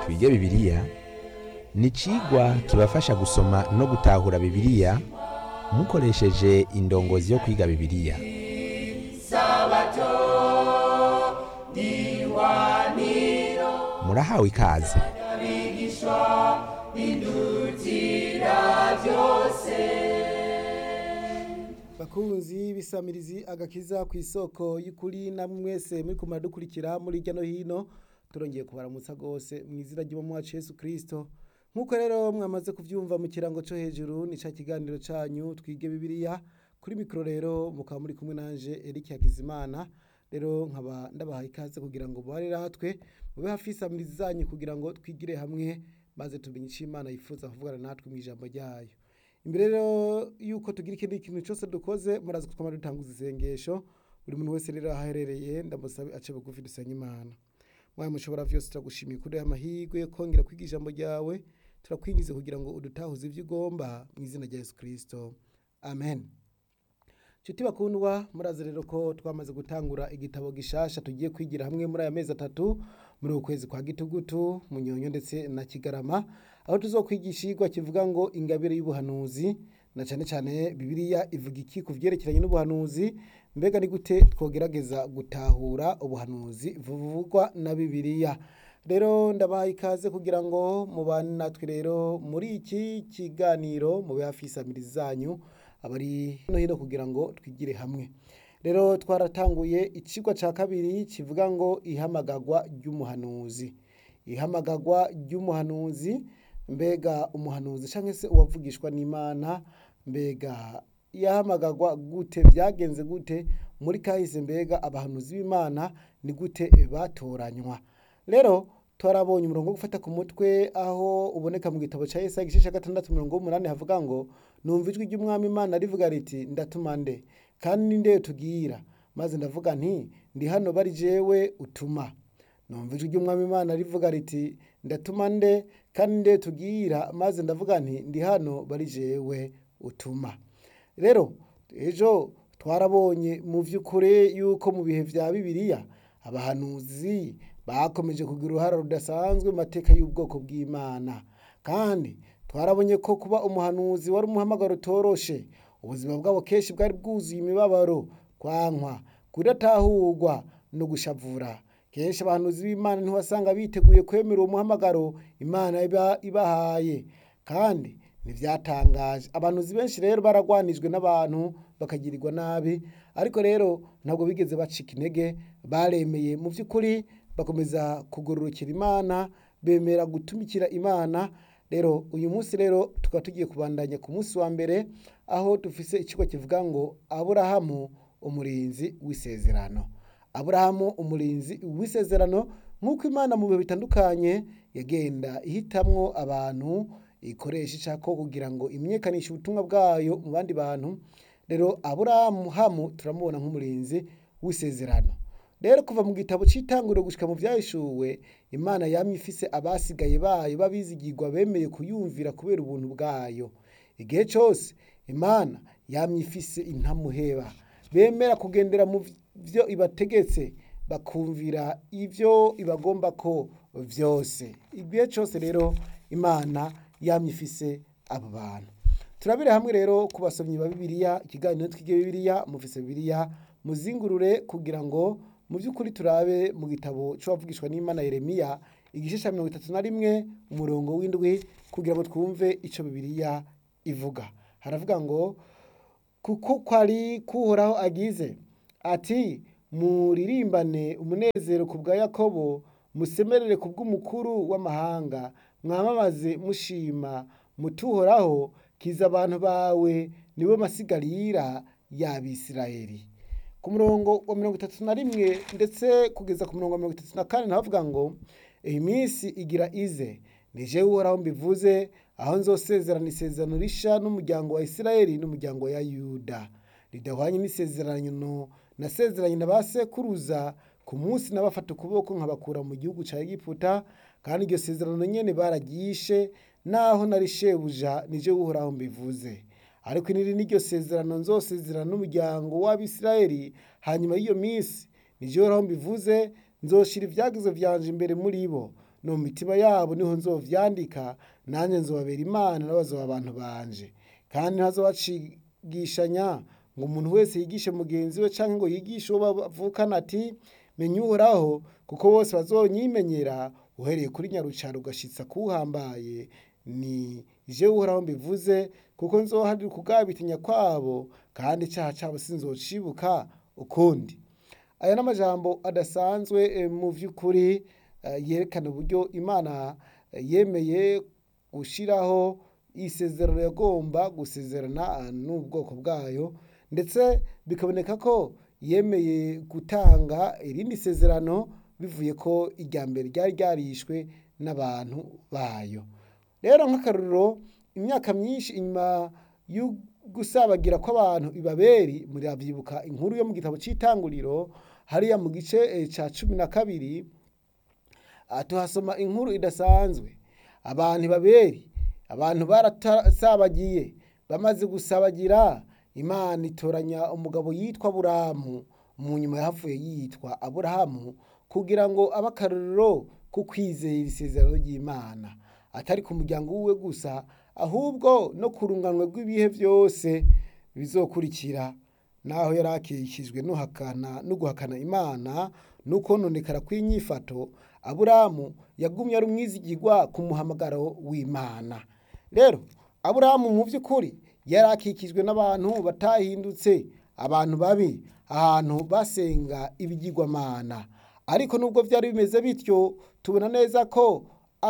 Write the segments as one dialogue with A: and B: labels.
A: twige bibiliya ni icigwa kibafasha gusoma no gutahura bibiliya mukoresheje indongozi yo kwiga bibiliya murahawe ikaze
B: bakunzi bisamirizi agakiza ku isoko y'ukuri na mwese muri kumara dukurikira muri hirya no hino turongeye kubaramutsa rwose mu izina ry'umwami wacu Yesu Kristo nk'uko rero mwamaze kubyumva mu kirango cyo hejuru ni cya kiganiro cyanyu twige bibiliya kuri mikoro rero mukaba muri kumwe nanje Eric Hakizimana rero nkaba ndabaha ikaze kugira ngo mubarire hatwe mube hafi y'isamirizi zanyu kugira ngo twigire hamwe maze tumenye icyo Imana yifuza kuvugana natwe mu ijambo ryayo imbere rero yuko tugira ikindi kintu cyose dukoze murazi ko twama dutanguza isengesho buri muntu wese rero aho aherereye ndamusabe ace bugufi dusenge imana mwaye mushobora vyose turagushimiye kuri aya mahirwe yo kongera kwiga ijambo ryawe turakwingize kugira ngo udutahuze ivyo ugomba mu izina rya yesu kristo amen nshuti bakundwa murazi rero ko twamaze gutangura igitabo gishasha tugiye kwigira hamwe muri aya mezi atatu muri uku kwezi kwa gitugutu munyonyo ndetse na kigarama aho tuzokwigisha igwa kivuga ngo ingabire y'ubuhanuzi na cyane cyane bibiliya ivuga iki ku vyerekeranye n'ubuhanuzi mbega ni gute twogerageza gutahura ubuhanuzi buvugwa na bibiliya rero ndabaha ikaze kugira ngo mubane natwe rero muri iki kiganiro mube hafi y'isamirizi zanyu abari no hino kugira ngo twigire hamwe rero twaratanguye ikigwa cya kabiri kivuga ngo ihamagagwa ry'umuhanuzi ihamagagwa ry'umuhanuzi mbega umuhanuzi cyangwa se uwavugishwa n'imana mbega yahamagagwa gute byagenze gute muri kahise mbega abahanuzi b'imana ni gute batoranywa rero twarabonye umurongo wo gufata ku mutwe aho uboneka mu gitabo cya Yesaya igice cya gatandatu mirongo umunani havuga ngo numva ijwi ry'umwami imana rivuga riti ndatuma nde kandi ni nde tubwira maze ndavuga nti ndi hano bari jewe utuma numva ijwi ry'umwami imana rivuga riti ndatuma nde kandi nde tubwira maze ndavuga nti ndi hano bari jewe utuma rero ejo twarabonye mu by'ukuri yuko mu bihe bya bibiliya abahanuzi bakomeje kugira uruhare rudasanzwe mu mateka y'ubwoko bw'imana kandi twarabonye ko kuba umuhanuzi wari umuhamagaro utoroshe ubuzima bwabo kenshi bwari bwuzuye imibabaro kwankwa kudatahurwa no gushavura kenshi abahanuzi b'imana ntiwasanga biteguye kwemera uwo muhamagaro imana iba ibahaye kandi ntibyatangaje abahanuzi benshi rero baragwanijwe n'abantu bakagirirwa nabi ariko rero ntabwo bigeze bacika intege baremeye mu by'ukuri bakomeza kugororokera imana bemera gutumikira imana rero uyu munsi rero tukaba tugiye kubandanya ku munsi wa mbere aho dufise ikigo kivuga ngo aburahamu umurinzi w'isezerano aburahamu umurinzi w'isezerano nk'uko imana mu bihe bitandukanye yagenda ihitamwo abantu ikoresha ishako kugira ngo imenyekanishe ubutumwa bwayo mu bandi bantu rero aburahamu turamubona nk'umurinzi w'isezerano rero kuva mu gitabo cy'itanguriro gushika mu byahishuwe imana yamye ifise abasigaye bayo babizigirwa bemeye kuyumvira kubera ubuntu bwayo igihe cyose imana yamye ifise intamuheba bemera kugendera mu byo ibategetse bakumvira ibyo ibagomba ko byose igihe cyose rero imana yamye ifise abo bantu turabire hamwe rero ku basomyi ba bibiliya ikiganiro twige bibiliya mufise bibiliya muzingurure kugira ngo mu by'ukuri turabe mu gitabo cy'uwavugishwa n'imana yeremiya igice cya mirongo itatu na rimwe umurongo w'indwi kugira ngo twumve icyo bibiliya ivuga haravuga ngo kuko kwari kuhoraho agize ati muririmbane umunezero ku bwa yakobo musemerere ku bw'umukuru w'amahanga mwamamaze mushima mutuhoraho kiza abantu bawe nibo masigarira y'abisirayeli ku murongo wa mirongo itatu na rimwe ndetse kugeza ku murongo wa mirongo itatu na kane nahavuga ngo iyi minsi igira ize nije uhoraho mbivuze aho nzosezerana isezerano risha n'umuryango wa isirayeli n'umuryango wa yuda ridahwanye n'isezerano nasezeranye na ba sekuruza ku munsi nabafata ukuboko nkabakura mu gihugu cya egiputa kandi iryo sezerano nyene bararyishe naho nari shebuja nije uhoraho mbivuze ariko niri n'iryo sezerano nzosezerana n'umuryango w'abisirayeli hanyuma y'iyo minsi nije uhoraho mbivuze nzoshira ibyagizo vyanje imbere muri bo no mu mitima yabo niho nzovyandika nanjye nzobabera imana nabo bazoba abantu banje kandi ntazobacigishanya ngo umuntu wese yigishe mugenzi we canke ngo yigishe uwo bavukana ati menya uhoraho kuko bose bazonyimenyera uhereye kuri nyarucaro ugashitsa kuwuhambaye ni jewe uhoraho mbivuze kuko nzoharira ukugabitinya kwabo kandi icaha cabo sinzocibuka ukundi aya n'amajambo adasanzwe eh, mu vy'ukuri eh, yerekana uburyo imana eh, yemeye gushiraho isezerano yagomba gusezerana eh, n'ubwoko bwayo ndetse bikaboneka ko yemeye gutanga irindi sezerano bivuye ko irya mbere ryari ryarishwe n'abantu bayo rero nk'akarorero imyaka myinshi inyuma yo gusabagira kw'abantu ibaberi muravyibuka inkuru yo mu gitabo c'itanguriro hariya mu gice eh, ca cumi na kabiri aha tuhasoma inkuru idasanzwe abantu ibaberi abantu baratasabagiye bamaze gusabagira imana itoranya umugabo yitwa aburahamu mu nyuma yahavuye yitwa aburahamu kugira ngo abe akarorero ko kwizera isezerano ry'imana atari ku muryango wiwe gusa ahubwo no ku runganwe rw'ibihe byose bizokurikira naho yari akikijwe n'uhakana no guhakana imana no kononekara kw'inyifato aburahamu yagumye ari umwizigirwa ku muhamagaro w'imana rero aburahamu mu by'ukuri yari akikijwe n'abantu batahindutse abantu babi ahantu basenga ibigirwamana ariko nubwo byari bimeze bityo tubona neza ko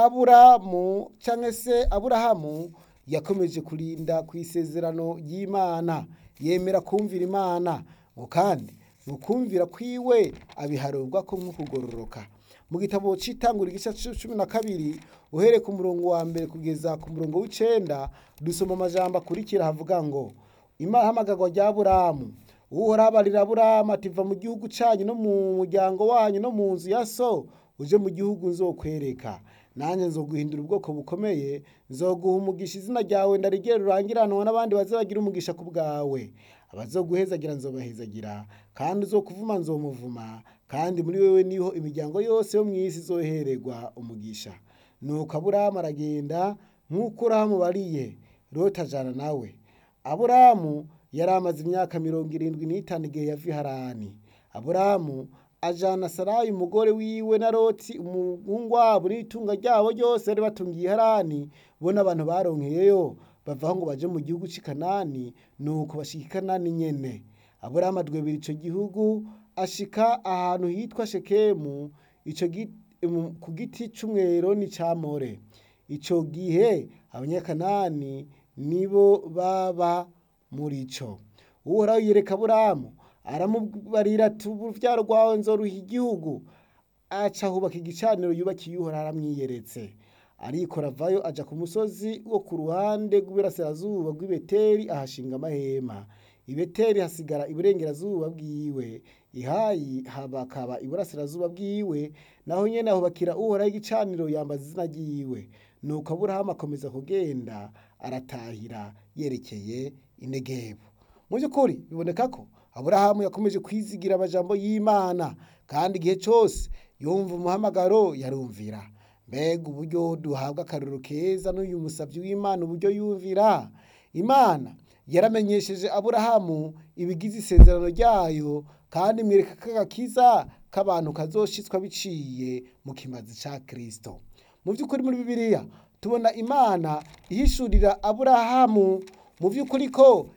B: aburamu cyangwa se aburahamu yakomeje kurinda ku isezerano ry'imana yemera kumvira imana ngo kandi mu kumvira kwiwe abiharurwa ko nk'ukugororoka mu gitabo cy'itangura igice cumi na kabiri uhereye ku murongo wa mbere kugeza ku murongo w'icenda dusoma amajambo akurikira havuga ngo imahamagarwa rya buramu uhoraho abarira buramu ati va mu gihugu cyanyu no mu muryango wanyu no mu nzu ya so uje mu gihugu nzokwereka nanjye nzoguhindura ubwoko bukomeye nzoguha umugisha izina ryawe ndarigere rurangiranwa n'abandi bazabagira umugisha ku bwawe abazoguhezagira nzobahezagira kandi uzokuvuma nzomuvuma kandi muri wewe niho imiryango yose yo mu isi izohererwa umugisha nuko aburahamu aragenda nk'uko urahamubariye loti ajana nawe aburahamu yari amaze imyaka mirongo irindwi n'itanu igihe yava i harani aburahamu ajana sarayi umugore wiwe na loti umuhungu wabo n'itunga ryabo ryose bari batungiye harani bo n'abantu baronkeyeyo bavaho ngo baje mu gihugu c'i kanani nuko bashika i kanani nyene aburahamu adwebera ico gihugu ashika ahantu hitwa shekemu ico gi- mu- ku giti c'umwero n'icamore ico gihe abanyakanani nibo baba muri co uhoraho yereka aburahamu aramubarira ati uruvyaro rwawe nzoruha igihugu aca hubaka igicaniro yubakiye uhoraho aramwiyeretse arikora avayo aja ku musozi wo ku ruhande rw'iburasirazuba rw'ibeteri ahashinga amahema ibeteri hasigara iburengerazuba bwiwe ihayi habakaba iburasirazuba bwiwe naho nyene ahubakira uhoraho igicaniro yambaza izina ryiwe nuko aburahamu akomeza kugenda aratahira yerekeye inegebu mu by'ukuri biboneka ko aburahamu yakomeje kwizigira amajambo y'imana kandi igihe cyose yumva umuhamagaro yarumvira mbega uburyo duhabwa akaruru keza n'uyu musabyi w'imana uburyo yumvira imana yaramenyesheje aburahamu ibigize isezerano ryayo kandi imwereka ko agakiza k'abantu kazoshitswa biciye mu kimazi ca kristo mu by'ukuri muri bibiliya tubona imana ihishurira aburahamu mu by'ukuri ko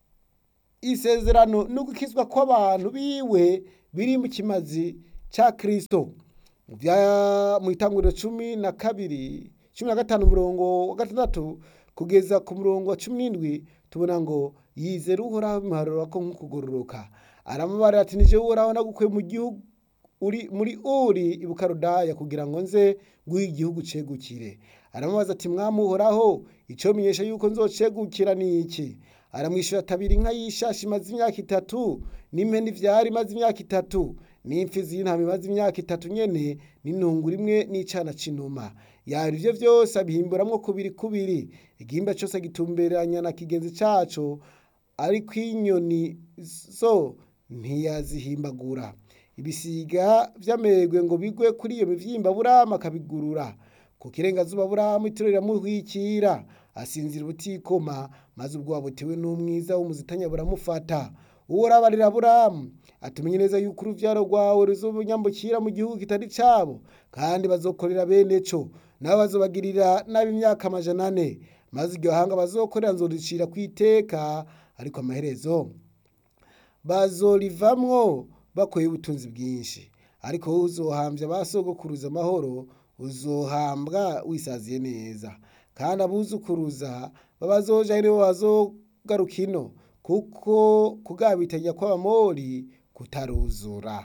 B: isezerano no gukizwa kw'abantu biwe biri mu kimazi ca kristo mu bya- mu itanguriro cumi na kabiri cumi na gatanu umurongo wa gatandatu kugeza ku murongo wa cumi n'indwi tubona ngo yizera uhoraho bimuharura ko nk'ukugororoka aramubarira ati nije uhoraho nagukuye mu gihugu uri muri uri ibukarudaya kugira ngo nze guha igihugu cegukire aramubaza ati mwami uhoraho icyo menyesha yuko nzocegukira ni iki aramwishyura atabira inka y'ishashi imaze imyaka itatu n'impene ivyara imaze imyaka itatu n'imfizi y'intama imaze imyaka itatu nyene n'intunguru imwe n'icana c'inuma yaba ivyo vyose abihimburamwo kubiri kubiri igihimba cose agitumberanya na kigenzi caco ariko inyoni zo ntiyazihimbagura ibisiga vy'amerwe ngo bigwe kuri iyo mivyimba aburamu akabigurura ku kirengazuba aburamu itiro riramuhwikira asinzira ubutikoma maze ubwoba butewe n'umwiza w'umuzitanya buramufata uhoraho arira aburamu atumenye neza yuko uruvyaro rwawe ruzobunyambukira mu gihugu kitari cabo kandi bazokorera bene co nabo bazobagirira nabi imyaka amajana ane maze iryo hanga bazokorera nzoricira kw'iteka ariko amaherezo bazorivamwo bakoye ubutunzi bwinshi ariko wowe uzohamvya ba sogokuruza amahoro uzohambwa wisaziye neza kandi abuzukuruza babazoja nibo bazogaruka ino kuko kugabitanya kw'abamori kutaruzura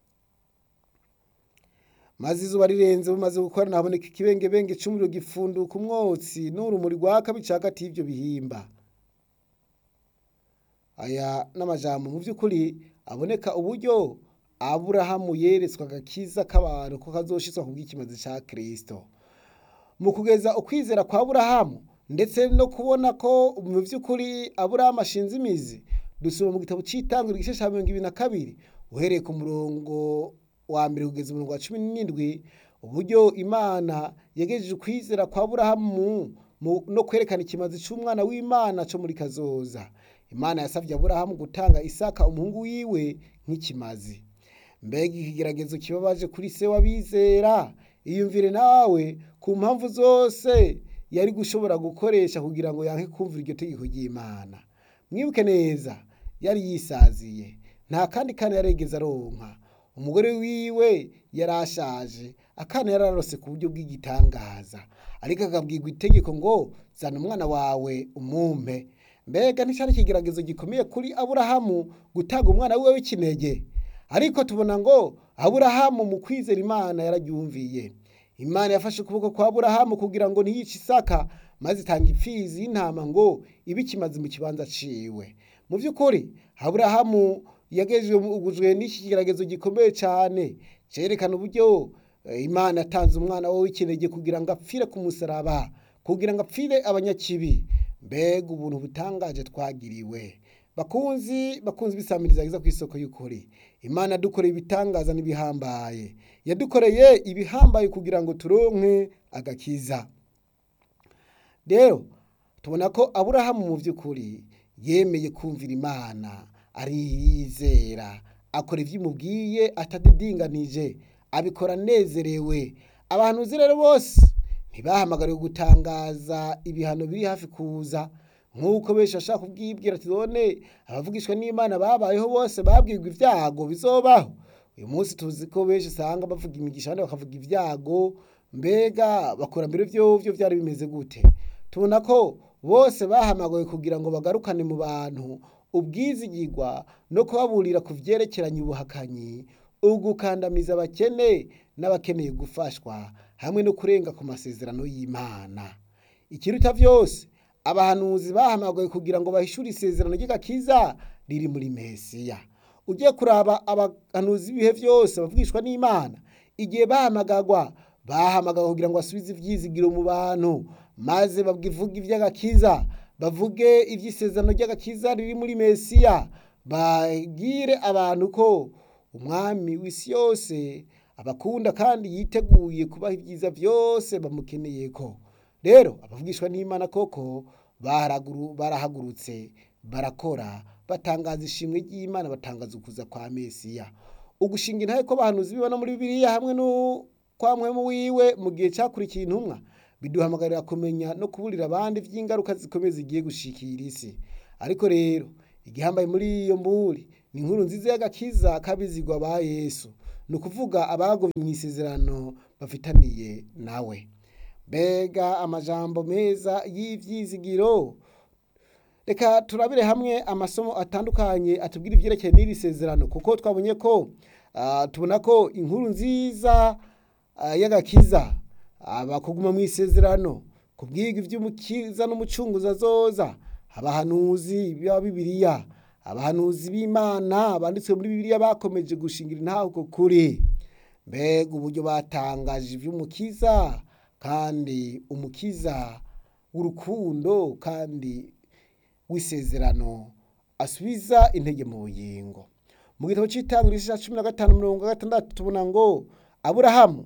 B: maze izuba rirenze bumaze gukorana haboneka ikibengebenge c'umuriro gifunduka umwotsi n'urumuri rwaka bica hagati y'ivyo bihimba aya n'amajambo mu vy'ukuri aboneka uburyo aburahamu yeretswe agakiza k'abantu ko kazoshitswa ku bw'ikimazi ca kristo mu kugeza ukwizera kwa aburahamu ndetse no kubona ko mu vy'ukuri aburahamu ashinze imizi dusoma mu gitabo c'itanguriro igice ca mirongo ibiri na kabiri uhereye ku murongo wa mbere kugeza umurongo wa cumi n'indwi uburyo imana yegejeje ukwizera kwa aburahamu no kwerekana ikimazi c'umwana w'imana co muri kazoza imana yasavye aburahamu gutanga isaka umuhungu wiwe nk'ikimazi mbega ikigeragezo kibabaje kuri se w'abizera iyumvire nawe ku mpamvu zose yari gushobora gukoresha kugira ngo yanke kumvira iryo tegeko ry'imana mwibuke neza yari yisaziye nta kandi kana yaregeze aronka umugore wiwe yari ashaje akana yari ararose ku buryo bw'igitangaza ariko akabwirwa itegeko ngo zana umwana wawe umumpe mbega nticari ikigeragezo gikomeye kuri aburahamu gutanga umwana wiwe w'ikinege ariko tubona ngo aburahamu mu kwizera imana yararyumviye imana yafashe ukuboko kwa aburahamu kugira ngo ntiyice isaka maze itanga ipfizi y'intama ngo ibe ikimazi mu kibanza ciwe mu vy'ukuri aburahamu yagejejwe n'iki kigeragezo gikomeye cane cerekana uburyo imana yatanze umwana we w'ikinege kugira ngo apfire ku musaraba kugira ngo apfire abanyakibi mbega ubuntu butangaje twagiriwe bakunzi bakunzi bisamiriza giza ku isoko y'ukuri imana yadukoreye ibitangaza n'ibihambaye yadukoreye ibihambaye kugira ngo turonke agakiza rero tubona ko aburahamu mu by'ukuri yemeye kumvira imana ariyizera akora ibyo imubwiye atadidinganije abikora anezerewe abantu uzi rero bose ntibahamagariwe gutangaza ibihano biri hafi kuza nk'uko benshi bashaka kubwibwira ati none abavugishwa n'imana babayeho bose babwirwa ibyago bizobaho uyu munsi tuzi ko benshi usanga bavuga imigisha abandi bakavuga ibyago mbega bakora mbere byo byari bimeze gute tubona ko bose bahamagawe kugira ngo bagarukane mu bantu ubwizigirwa no kubaburira ku byerekeranye ubuhakanyi ugukandamiza abakene n'abakeneye gufashwa hamwe no kurenga ku masezerano y'imana ikiruta byose abahanuzi bahamagawe kugira ngo bahishure isezerano ry'agakiza riri muri mesiya ugiye kuraba abahanuzi b'ibihe byose bavugishwa n'imana igihe bahamagagwa bahamagawe kugira ngo basubize ibyizigiro mu bantu maze bavuge iby'agakiza bavuge iby'isezerano ry'agakiza riri muri mesiya babwire abantu ko umwami w'isi yose abakunda kandi yiteguye kubaha ibyiza byose bamukeneye ko rero abavugishwa n'imana koko barahagurutse barakora batangaza ishimwe ry'imana batangaza ukuza kwa mesiya ugushinga intahe ko abahanuzi bibona muri bibiliya hamwe n'ukwamwemu wiwe mu gihe cyakurikiye intumwa biduhamagarira kumenya no kuburira abandi by'ingaruka zikomeye zigiye gushikira isi ariko rero igihambaye muri iyo mburi ni inkuru nziza y'agakiza k'abizigwa ba yesu ni ukuvuga abagomye mu isezerano bafitaniye nawe mbega amajambo meza y'ibyizigiro reka turabire hamwe amasomo atandukanye atubwira ibyerekeye n'iri sezerano kuko twabonye ko tubona ko inkuru nziza y'agakiza abakuguma mu isezerano kubwiga iby'umukiza n'umucunguza zoza abahanuzi ba bibiliya abahanuzi b'imana banditswe muri bibiliya bakomeje gushingira intaho uko kuri mbega uburyo batangaje iby'umukiza kandi umukiza w'urukundo kandi w'isezerano asubiza intege mu bugingo mu gitabo cy'itangiriro igice cya cumi na gatanu mirongo gatandatu tubona ngo aburahamu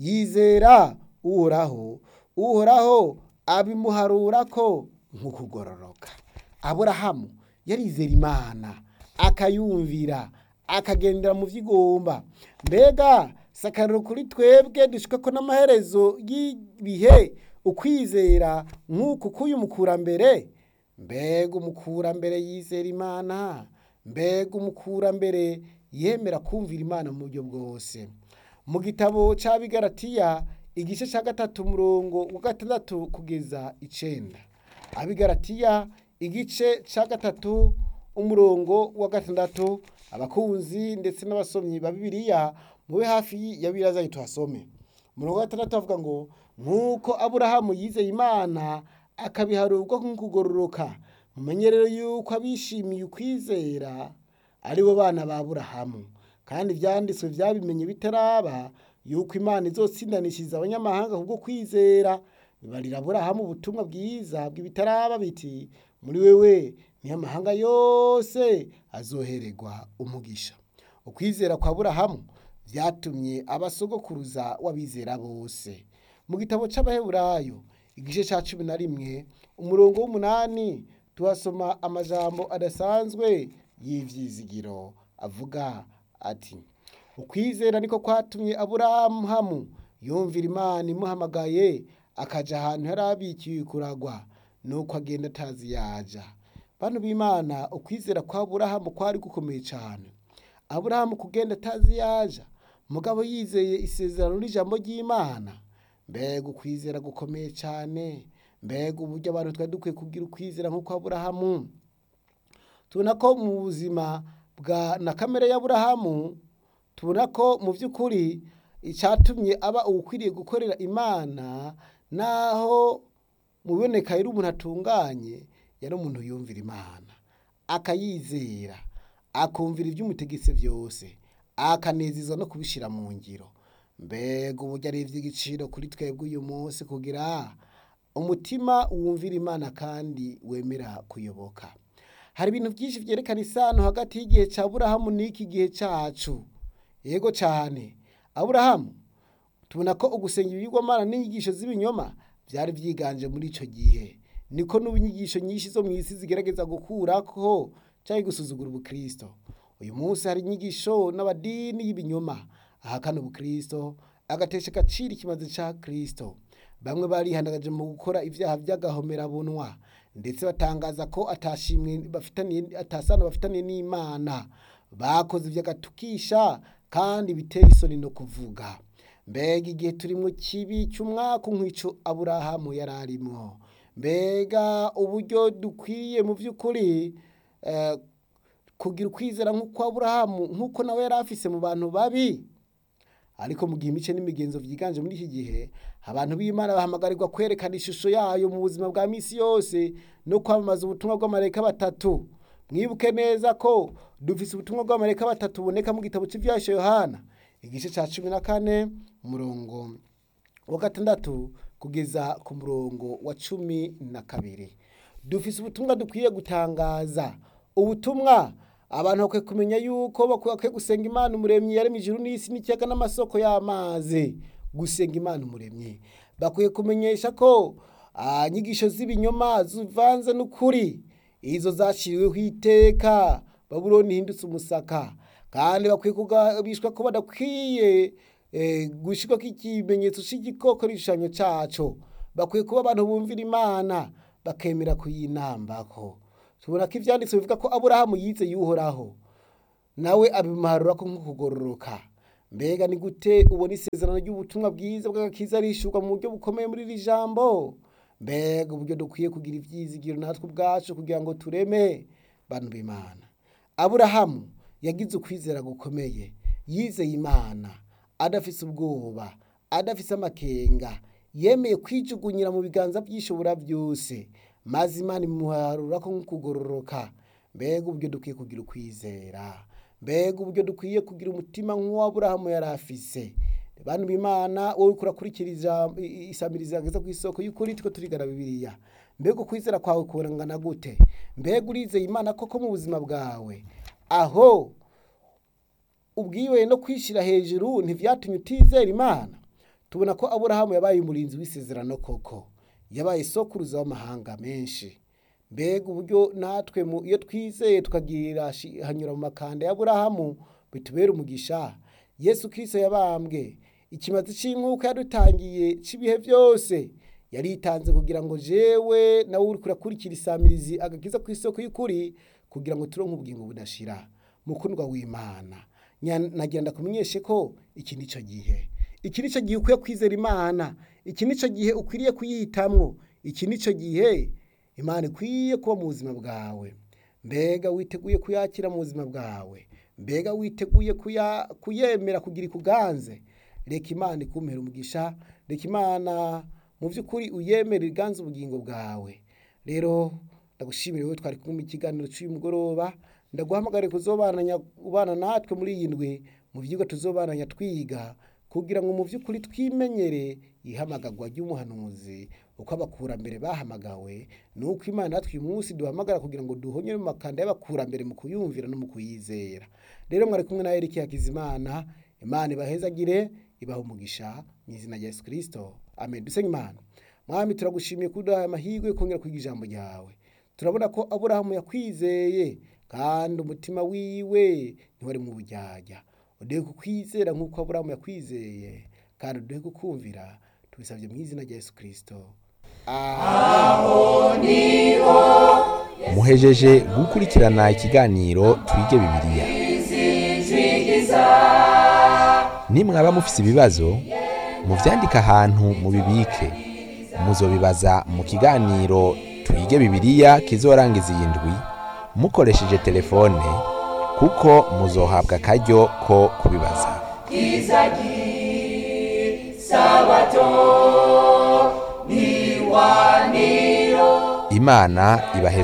B: yizera uhoraho uhoraho abimuharura ko nk'ukugororoka aburahamu yarizera imana akayumvira akagendera mu vy'igomba mbega sakariro kuri twebwe dushika ko n'amaherezo y'ibihe ukwizera nk'uku k'uyu mukurambere mbega umukurambere yizera imana mbega umukurambere yemera kumvira imana mu buryo bwose mu gitabo c'abigaratiya igice ca gatatu umurongo wa gatandatu kugeza icenda abigaratiya igice ca gatatu umurongo wa gatandatu abakunzi ndetse n'abasomyi ba bibiliya mube hafi ya bibiliya zanyu tuhasome umurongo wa gatandatu avuga ngo nk'uko aburahamu yizeye imana akabiharurwa nk'ukugororoka mumenye rero yuko abishimiye ukwizera ari bo bana ba aburahamu kandi ivyanditswe vyabimenye bitaraba yuko imana izotsindanishiriza abanyamahanga kubwo kwizera bibarira aburahamu ubutumwa bwiza bw'ibitaraba biti muri wewe niyo amahanga yose azohererwa umugisha ukwizera kwa aburahamu vyatumye abasogokuruza w'abizera bose mu gitabo c'abaheburayo igice ca cumi na rimwe umurongo w'umunani tuhasoma amajambo adasanzwe y'ivyizigiro avuga ati ukwizera niko kwatumye aburahamu yumvira imana imuhamagaye akaja ahantu yari abikiwe kuragwa nuko agenda atazi yaja bantu b'imana ukwizera kwa aburahamu kwari gukomeye cane aburahamu kugenda atazi yaja mugabo yizeye isezerano n'ijambo ry'imana mbega ukwizera gukomeye cane mbega uburyo abantu twari dukwiye kugira ukwizera nk'uko aburahamu tubona ko mu buzima bwa na kamere y'aburahamu tubona ko mu by'ukuri icyatumye aba ukwiriye gukorera imana naho mu biboneka yari umuntu atunganye yari umuntu yumvira imana akayizera akumvira iby'umutegetse byose akanezezwa no kubishyira mu ngiro mbega uburyo ari iby'igiciro kuri twebwe uyu munsi kugira umutima wumvira imana kandi wemera kuyoboka hari ibintu byinshi byerekana isano hagati y'igihe cya aburahamu n'iki gihe cyacu yego cyane aburahamu tubona ko ugusenga ibigirwamana n'inyigisho z'ibinyoma byari byiganje muri icyo gihe niko n'ubu inyigisho nyinshi zo mu isi zigerageza gukuraho cyangwa gusuzugura ubukristo uyu munsi hari inyigisho n'amadini y'ibinyoma ahakana ubukristo agatesha agaciro ikimaze cya kristo bamwe barihandagaje mu gukora ibyaha by'agahomerabunwa ndetse batangaza ko atashimwe bafitaniye atasano bafitaniye n'imana bakoze iby'agatukisha kandi biteye isoni no kuvuga mbega igihe turimo kibi cy'umwaka nk'icyo aburahamu yari arimo mbega uburyo dukwiye mu by'ukuri kugira ukwizera nk'uko aburahamu nk'uko nawe yari afise mu bantu babi ariko mu gihe imice n'imigenzo byiganje muri iki gihe abantu b'imana bahamagarirwa kwerekana ishusho yayo mu buzima bwa misi yose no kwamamaza ubutumwa bw'amareka batatu mwibuke neza ko dufise ubutumwa bw'amareka batatu buboneka mu gitabo cy'ibyasha yohana igice cya cumi na kane umurongo wa gatandatu kugeza ku murongo wa cumi na kabiri dufise ubutumwa dukwiye gutangaza ubutumwa abantu bakwiye kumenya yuko bakwiye gusenga imana umuremyi yaremye ijuru n'isi n'ikiyaga n'amasoko y'amazi gusenga imana umuremyi bakwiye kumenyesha ko inyigisho z'ibinyoma zivanze n'ukuri izo zashyiriweho iteka babuloni ihindutse umusaka kandi bakwiye kugabishwa ko badakwiye gushyirwa ikimenyetso cy'igikoko n'igishushanyo cyaco bakwiye kuba abantu bumvira imana bakemera kuyinambako tubona ko ibyanditse bivuga ko aburahamu yize yuhoraho nawe abimuharura ko nko kugororoka mbega ni gute ubona isezerano ry'ubutumwa bwiza bw'agakiza rishyurwa mu buryo bukomeye muri iri jambo mbega uburyo dukwiye kugira ibyizigiro natwe ubwacu kugira ngo tureme bantu b'imana aburahamu yagize ukwizera gukomeye yizeye imana adafise ubwoba adafise amakenga yemeye kwijugunyira mu biganza by'ishobora byose maze imana imuharura ko nk'ukugororoka mbega uburyo dukwiye kugira ukwizera mbega uburyo dukwiye kugira umutima nk'uwaburahamu yari afise bantu b'imana wowe kurakurikira isamiriza ageza ku isoko y'ukuri two turigana bibiliya mbega ukwizera kwawe kurangana gute mbega urizeye imana koko mu buzima bwawe aho ubwiwe no kwishyira hejuru ntivyatumye utizera imana tubona ko aburahamu yabaye umurinzi w'isezerano koko yabaye sokuruza w'amahanga menshi mbega uburyo natwe mu- iyo twizeye tukagira shi- hanyura mu makanda ya aburahamu bitubera umugisha yesu kirisito yabambwe ikimazi c'inkuka yadutangiye c'ibihe byose yaritanze kugira ngo jewe nawe uriko urakurikira isamirizi agakiza ku isoko y'ukuri kugira ngo turonke ubugingo budashira mukundwa w'imana Nya- nagira ndakumenyeshe ko iki nico gihe iki nico gihe ukwiye kwizera imana iki nico gihe ukwiriye kuyihitamwo iki nico gihe imana ikwiye kuba mu buzima bwawe mbega witeguye kuyakira mu buzima bwawe mbega witeguye kuya- kuyemera kugira ikuganze reka imana ikumpera umugisha reka imana mu by'ukuri uyemere iganze ubugingo bwawe rero ndagushimira wowe twari kumwe mu kiganiro cy'uyu mugoroba ndaguhamagare kuzobananya ubana natwe muri iyi ndwi mu byigwa tuzobananya twiga kugira ngo mu by'ukuri twimenyere ihamagarwa ry'umuhanuzi uko abakurambere bahamagawe nuko imana natwe uyu munsi duhamagara kugira ngo duhonyere mu makanda y'abakurambere mu kuyumvira no mu kuyizera rero mwari kumwe na Eric Hakizimana imana ibahezagire ibaha umugisha mu izina rya Yesu Kristo amen dusenge imana mwami turagushimiye kuduha amahirwe yo kongera kwiga ijambo ryawe turabona ko aburahamu yakwizeye kandi umutima wiwe ntiwari mu bujyajya uduhe kukwizera nk'uko aburahamu yakwizeye kandi uduhe kukumvira tubisabye mu izina rya Yesu Kristo
A: muhejeje gukurikirana ikiganiro twige bibiliya nimwaba mufise ibibazo muvyandike ahantu mubibike muzobibaza mu kiganiro twige bibiliya kizorangiza iyi ndwi mukoresheje telefone kuko muzohabwa akaryo ko kubibaza imana ibaheze